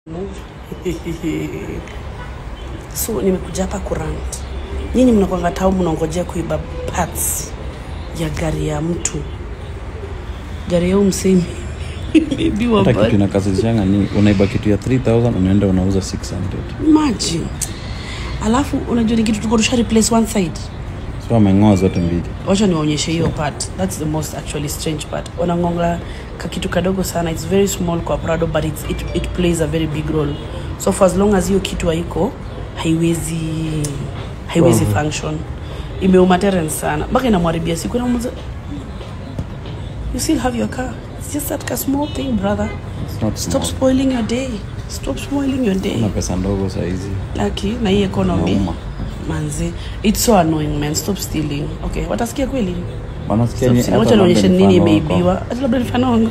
so nimekuja hapa kurant nyinyi mnakwanga tau mnaongojea kuiba parts ya gari ya mtu gari ya umsemi imeibiwa hata kitu bado. inakazishanga ni unaiba kitu ya 3000 unaenda unauza 600 imagine alafu unajua ni kitu tuko tusha replace one side so ameng'oa zote mbili wacha niwaonyeshe hiyo part thats the most actually strange part wanangonga kakitu kadogo sana its very small kwa prado but it's, it, it plays a very big role so for as long as hiyo kitu haiko haiwezi haiwezi Oh. function imeuma Terence sana mpaka inamharibia siku inamuza you still have your car it's just that a small thing brother It's not stop small. spoiling your day stop spoiling your day Una pesa ndogo saizi laki na hii economy Inauma. manzi it's so annoying man stop stealing okay watasikia kweli wanasikia Stop ni- stealing. hata wacha nionyeshe labda nini mfano wako. imeibiwa hata labda nifanongo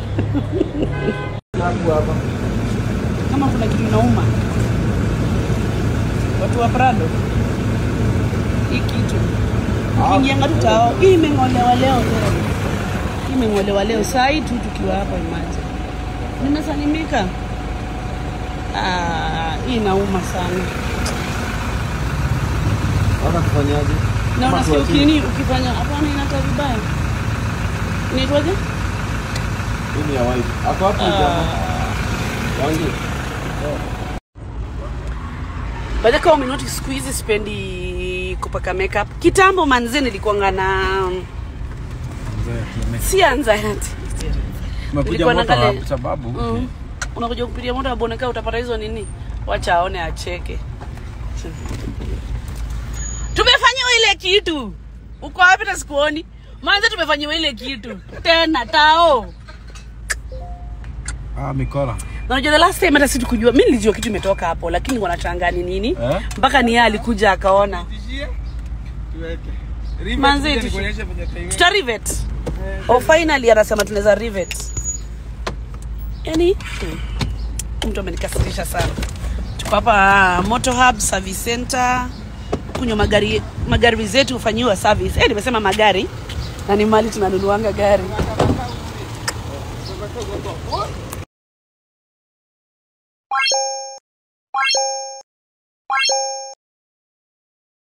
kama kuna kitu inauma watu wa prado hii kitu ukiingianga tu tao hii imeng'olewa leo tena. hii imeng'olewa leo saa hii tu tukiwa hapa imaje nimesalimika Ah, hii inauma sana Wana kufanyaje? na Ama unasikia tuachie? ukini ukifanya hapana inakaa vibaya inaitwaje Hii ni ya white. Ako hapo jamaa. Wangi. Baada kama umenoti siku hizi sipendi kupaka makeup. Kitambo manze nilikuanga na si anxiety. Umekuja Nilikuwa moto naangalia- kwa sababu Mm. Unakuja kupitia moto aboneka utapata hizo nini? Wacha aone acheke. Tumefanyiwa ile kitu. Uko wapi na sikuoni? Manze tumefanyiwa ile kitu. Tena tao. ah, mikola. Na unajua the last time hata situ kujua mimi nilijua kitu imetoka hapo lakini wanachanga ni nini? Eh? Mpaka ni yeye alikuja akaona. Manzi, tuta rivet oh, finally anasema tunaweza rivet yani hmm, mtu amenikasirisha sana tuko hapa moto hub service center kunywa magari magari zetu hufanyiwa service eh, nimesema magari na ni mali tunanunuanga gari